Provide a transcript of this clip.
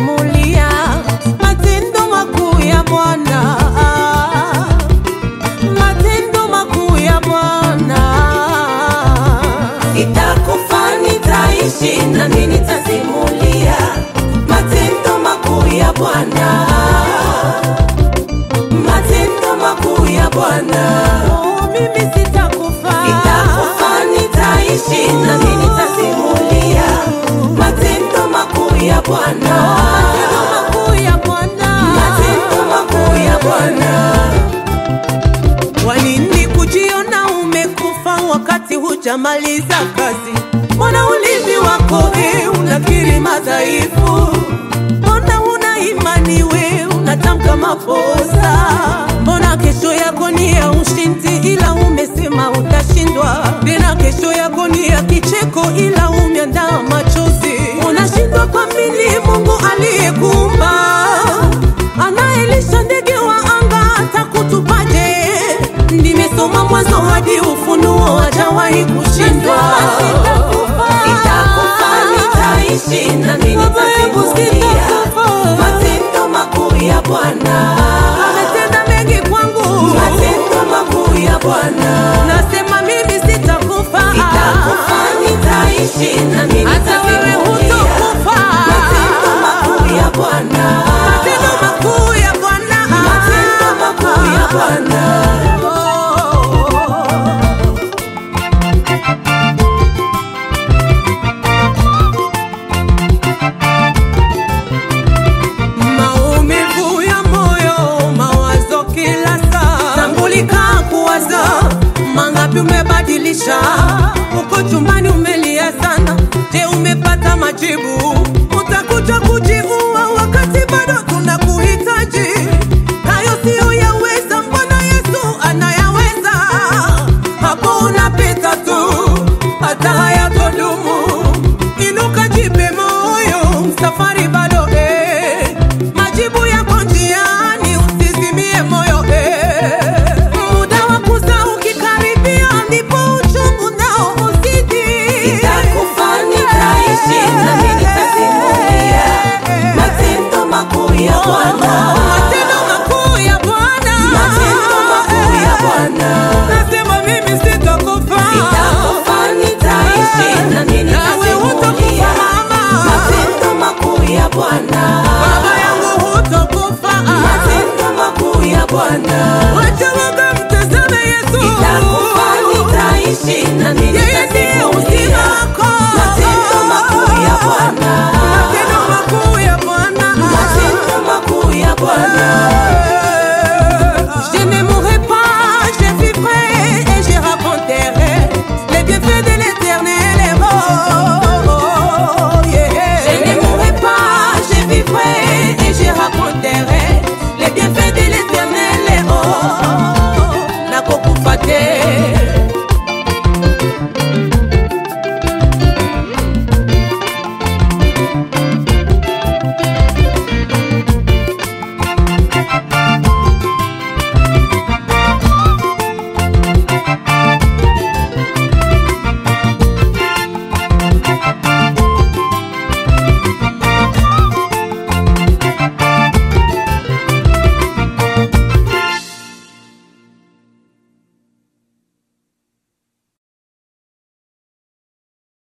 nitasimulia matendo makuu ya Bwana, matendo makuu ya Bwana. Nitakufa, nitaishi, nami nitasimulia matendo makuu ya Bwana, matendo makuu ya Bwana. Oh, mimi sitakufa, nitakufa, nitaishi, nami nitasimulia matendo makuu ya Bwana, matendo makuu ya Bwana, matendo makuu ya Bwana. Walini kujiona umekufa wakati hujamaliza kazi? Mbona ulimi wako e, unakiri madhaifu? Mbona una imani we unatamka makosa? Mbona kesho yako ni ya ushindi, ila umesema utashindwa? Tena kesho yako ni ya kicheko, ila umeandaa machozi. Unashindwa kuamini Mungu aliyekuumba anayelisha ndege wa anga atakutupaje? Nimesoma Mwanzo hadi Ufunuo, hajawahi kushindwa. Nitakufa, nitaishi, nami nitasimulia matendo makuu ya Bwana. Ametenda mengi kwangu, matendo makuu ya Bwana.